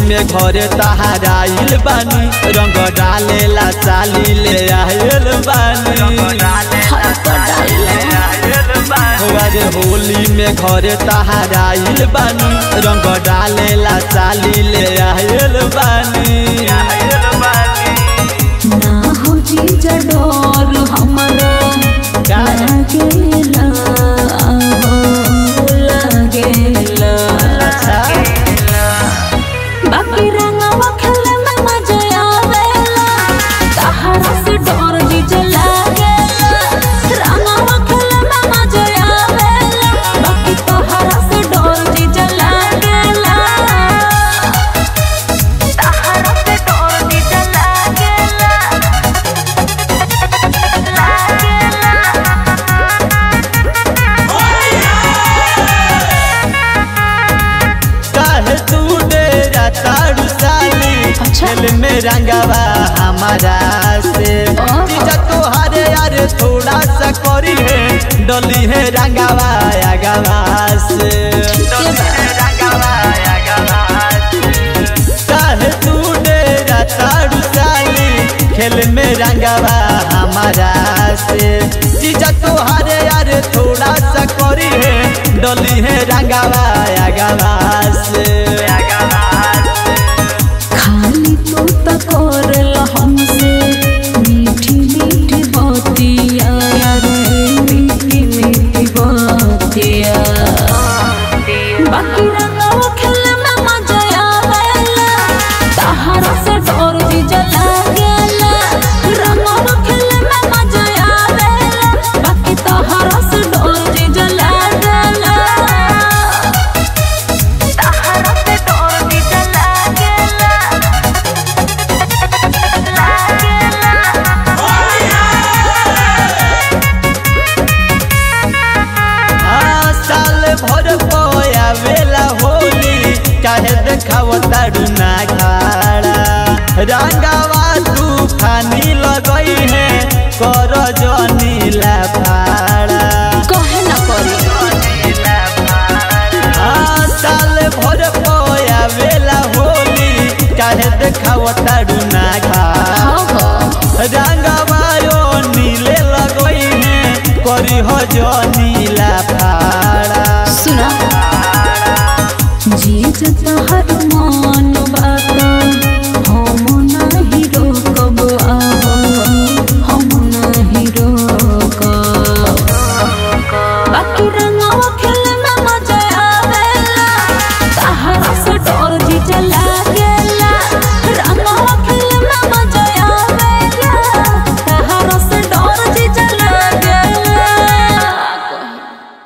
में घरे तहाराइल बानी रंग डालेला साली ले आयल बानी अरे होली में घरे तहाराइल बानी रंग डालेला साली ले आयल बानी ना हो जीजा डोर हमरा लागेला हो लागेला बाकी रंगवा खेले में मजा आवेला तहरा से डोर जीजा लागेला रंगवा खेले में मजा आवेला बाकी तहरा से डोर जीजा लागेला तहरा से डोर जीजा लागेला काहे तू डेरा तारू साली अच्छा। खेल में रंगवा हमारा से ओहो। जीजा तोहारे यार थोड़ा सा करी है डली है रंगवा अगवा से काहे तू डेरा तारू साली खेल में रंगवा हमारा से जीजा तोहारे यार थोड़ा सा करी है डली है रंगवा अगवा से खाली तू तकोरल हमसे मीठी मीठी बातिया रे मीठी मीठी बातिया बाकी रंगवा खेले में मजा आवेला तहरा से डोर जी जला गेला रंगवा खेले में मजा आवेला बाकी तहरा से डोर जी जला गेला तहरा से डोर जी जला गेला आ, साल भर पया वेला होली काहे देखाव तारू ना खाड़ा रंगावा तूफानी लगई है कर जनीला फाड़ा कहे ना करी आ, साल भर पया वेला होली काहे देखाव तारू ना खाड़ा हाँ हाँ रंगावा यो नीले लगई है करी हो जनीला फाड़ा सुना जी जता हर मान बात हम नहीं रोकब आहो हम नहीं रोकब बाकी रंग